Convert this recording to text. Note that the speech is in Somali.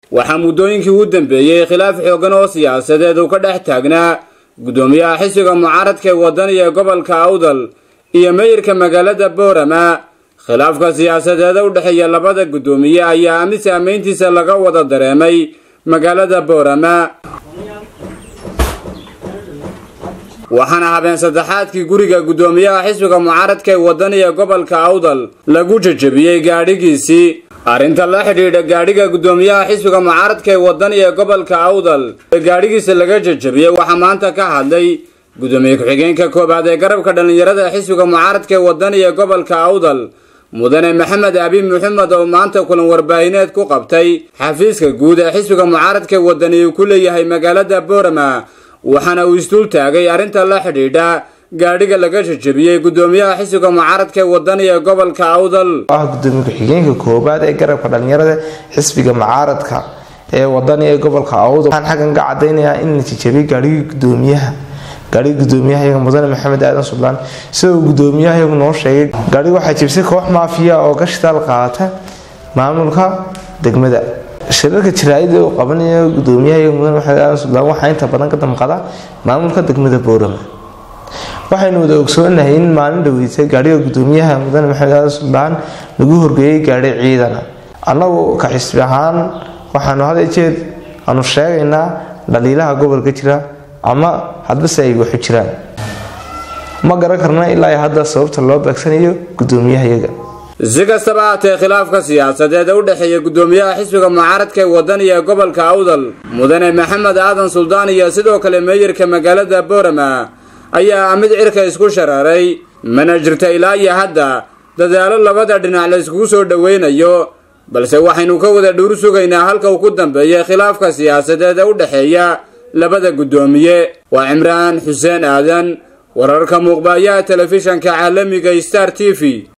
waxaa muddooyinkii u dambeeyey khilaaf xoogan oo siyaasadeed uu ka dhex taagnaa guddoomiyaha xisbiga mucaaradka ee wadaniga ee gobolka awdal iyo meyirka magaalada boorama khilaafka siyaasadeeda u dhexeeya labada guddoomiye ayaa mid saamayntiisa laga wada dareemay magaalada boorama waxaana habeen saddexaadkii guriga guddoomiyaha xisbiga mucaaradka ee wadaniga ee gobolka awdal lagu jejebiyey gaadhigiisii arrinta la xidhiidha gaadhiga guddoomiyaha xisbiga mucaaradka ee wadaniga ee gobolka awdal ee gaadhigiisa laga jejebiyey waxaa maanta ka hadlay guddoomiye ku-xigeenka koobaad ee garabka dhallinyarada ee xisbiga mucaaradka ee wadaniga ee gobolka awdal mudane maxamed abi maxamed oo maanta kulan warbaahineed ku qabtay xafiiska guud ee xisbiga mucaaradka ee wadani uu ku leeyahay magaalada boorama waxaana uu isduul taagay arrinta la xidhiidha gaadhiga laga jejebiyey guddoomiyaha xisbiga mucaaradka ee wadaniga ee gobolka awdal ah gudoomiye ku-xigeenka koobaad ee garabka dhalinyarada xisbiga mucaaradka ee wadaniga ee gobolka awdal waxaan xaggan ka cadaynayaa in la jejebiyey gaadhigii gudoomiyaha gaadhigii gudoomiyaha iyaga mudane maxamed aadan sublaan sida uu gudoomiyaha iyagu noo sheegay gaadhiga waxaa jebisay koox maafiya oo ka shitaal qaata maamulka degmada shirarka jaraa'ida uu qabanayo gudoomiyaha iyaga mudane maxamed aadan sublaan waxaa inta badan ka damqada maamulka degmada boorama waxaynu wada ogsoonahay in maalin dhaweysay gaadhiga gudoomiyaha mudane maxamed aadan sublaan lagu horgeeyey gaadhi ciidana annagu ka xisbi ahaan waxaanu had jeed aanu sheegaynaa dhaliilaha gobolka jira ama hadbase ay waxu jiraan ma garan karna ilaa hadda sababta loo beegsanayo gudoomiyaha iyaga si kastaba haatee khilaafka siyaasadeed ee u dhexeeya guddoomiyaha xisbiga mucaaradka ee wadaniga ee gobolka awdal mudane maxamed aadan suldaan iyo sidoo kale meeyirka magaalada boorama ayaa mid cirka isku shararay mana jirta ilaa iyo hadda dadaalo labada dhinac la iskugu soo dhoweynayo balse waxaynu ka wada dhuur sugaynaa halka uu ku dambeeyay khilaafka siyaasadeed ee u dhexeeya labada guddoomiye waa cimraan xuseen aadan wararka muuqbaayaha telefishanka caalamiga star t v